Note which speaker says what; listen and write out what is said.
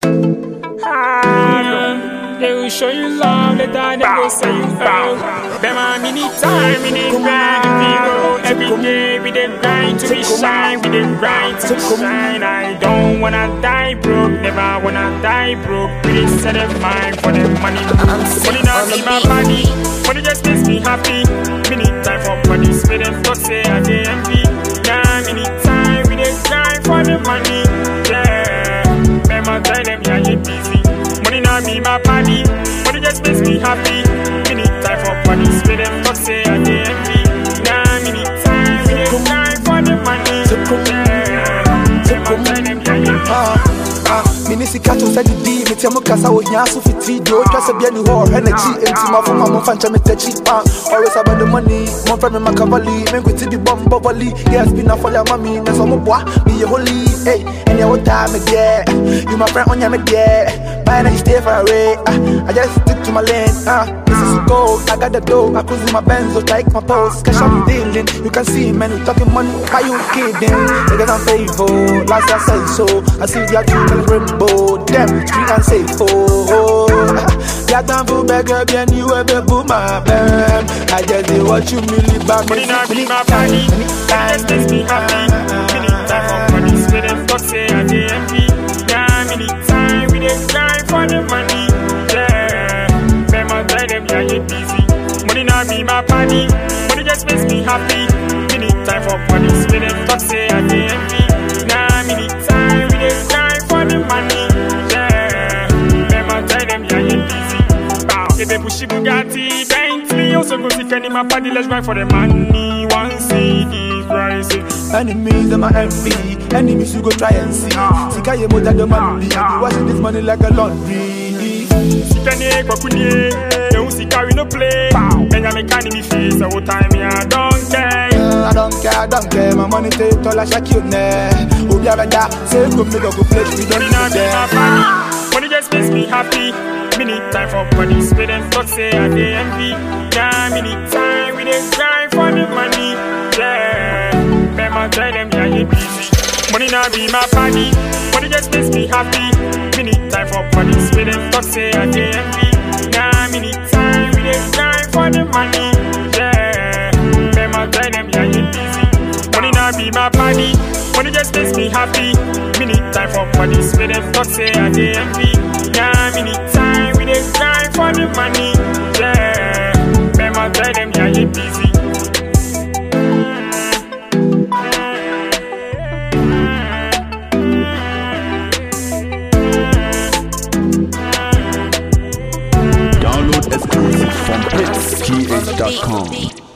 Speaker 1: Ah, they will show you love, later they go say you oh. Them a mini time, mini grind, people. Every day we dey grind to be shine, we dey grind to shine. I don't wanna die broke, never wanna die broke. We dey set a mind for the money. Money not be my body, money just makes me happy. Mini time for money, spend them talk say I dey envy. Yeah, mini time we dey grind for the money. Yeah, Mama tell them yeah you busy. Money not be my body, money just makes me happy. Mini time for money, spend them talk say I dey envy. Yeah, mini time we dey grind for the money. Yeah, Mama tell them yeah you busy.
Speaker 2: Ah, ah, mini sika to sɛ didi metia mu kasa wɔ hia so fiti deɛ ɔtwa sɛ bia ne hɔ ɔhwɛ n'akyi enti mafoma momfa nkyɛ metakyi ah, always about the money momfrɛ me makavali menkwiti bi bɔ mbɔ volley yes bi na fɔle ama me nɛ sɛ ɔmoboa meyɛ holy ei ɛneɛ wotaa me deɛ you my friend ɔnyɛ me deɛ Bye now you stay far away ah, I just stick to my lane ah, this is gold I got the dough I cruise in my Benz take my post cash I'm dealing you can see man we talking money why you kidding niggas I'm faithful last year I said so I see the two colors rainbow them street and safe oh yeah time for beggar bien you ever boom my bam I just did what you really back
Speaker 1: Money not be my body, money just makes me happy. Many time for money, spend them talk say I dey envy. Yeah, many time we dey grind for the money. Yeah, Mama tell them yeah you busy. Money not be my body, money just makes me happy. Many time for money, spend them talk say I dey envy. Yeah, many time we dey grind for the money. Yeah, Mama tell them yeah you busy. Bow, if they push Bugatti, Bentley, also go see Kenny, my party, let's grind for the money. One CD rising.
Speaker 2: Enemies and my envy Enemies you go try and see Sika ye more than the money I be washing this money like a laundry
Speaker 1: Sikane kwakunye, ehu sika we no play. Benjamin can me face, all time me I don't care.
Speaker 2: Uh, I don't care, I don't care My money take all I shake you ne Obi abeda Say go me go go play We don't
Speaker 1: Money not
Speaker 2: need
Speaker 1: be my
Speaker 2: them
Speaker 1: body, money just makes me happy. Me need time for money, spend and talk say I dey envy. Yeah, me need time, we dey grind for the money. Yeah, Mama tell them yeah you busy. Money not be my body, money just makes me happy. Me need time for money, spend and talk say I dey envy. Yeah, me need time, we dey grind for the money. Yeah, Mama tell them yeah you busy. Money not be my body, money just makes me happy. Me need time for money, spend and talk say I dey envy. Yeah, me need time, we dey grind for the money. Yeah, Mama tell them yeah you busy.
Speaker 3: Download exclusive from PitsGH.com.